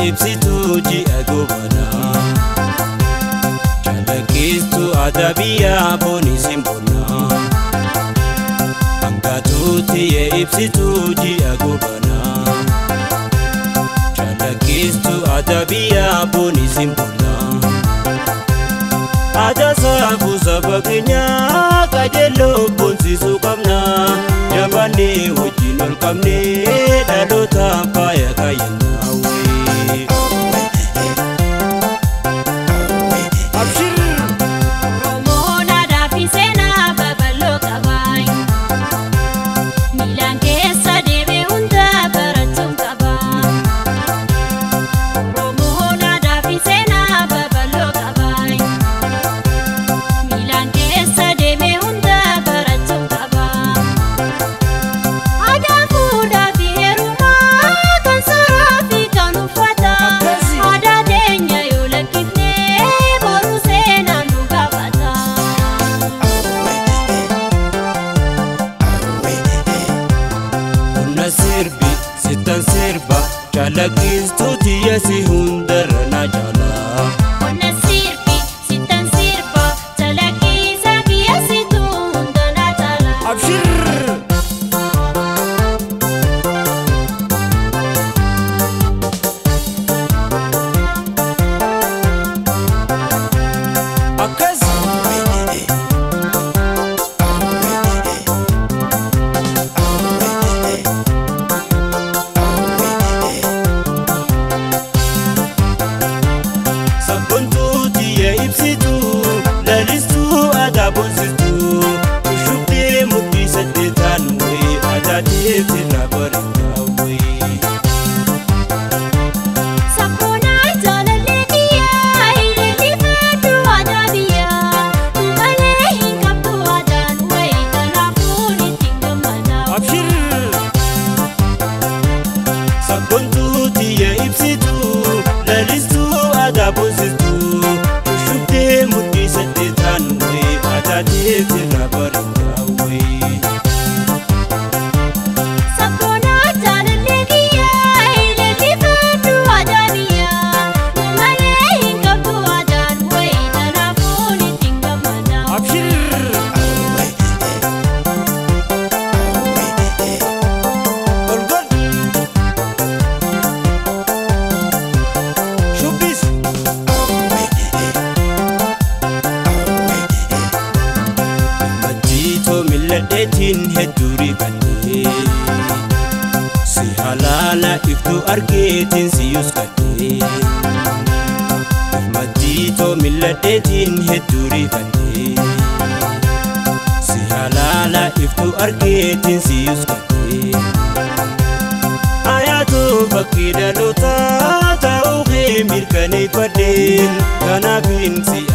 ibsituu ji'a gobanaa Chalaqqistu aadaa biyyaa boonii simboonaa Hangaatuutti yee ibsituu ji'a gobanaa Chalaqqistu aadaa biyyaa boonii simboonaa Aadaa saafuu saba keenyaa qajeeloo boonsisuu qabna jabaannee wajjin ol qabnee dhaloota faaya kaayyannaa wee. Oromoon aadaa fi seenaa babal'oo qaba. Miilaan keessa deemee hunda barachuun qaba. Oromoon aadaa fi seenaa babal'oo qaba. Miilaan keessa deemee hunda barachuun qaba. Aadaa fuudhaa fi heerumaa kan sooraa fi kan uffataa. Aadaa teenya yoo lakkifnee boruu seenaan nu gaafata. Humna sirbi sittan sirba chalaqqistuuti yasi hundarra na jaalaa. Qonna sirbi sittan sirba calaqqisaa kiyyasituu hunda na cala. Abshir! Akkas! Sabboontuuti yee ibsituu lalistuu aadaa boonsistuu shubdee mudhii saddeetaan wayii aadaa deemsirraa bareedaa wayii. Sabboonaa jaalallee kiyyaa ilillifadhu aadaa biyyaa. Malee hin qabdu aadaan wayii kanaafuun ittiin gammada. Abshir! Sabboontuuti yee ibsituu lalistuu aadaa boonsistuu shubdee mudhii saddeetaan wayii aadaa deemsirraa bareedaa wayii. Sabboonaa jaalallee kiyyaa ilillifadhu aadaa biyyaa. Malee hin qabdu aadaan wayii kanaafuun ittiin gammada. Abshir! Ol godh! Shubbis! Majjiitoo milladheetiin hedduu rifadhee Si halaala iftuu argeetiin si yuskadhee Majjiitoo milladheetiin hedduu rifadhee Si halaala iftuu argeetiin si yuskadhee Ayaatoo fakkii dhalootaa ta'uu kee mirkaneeffadheen kanaafin si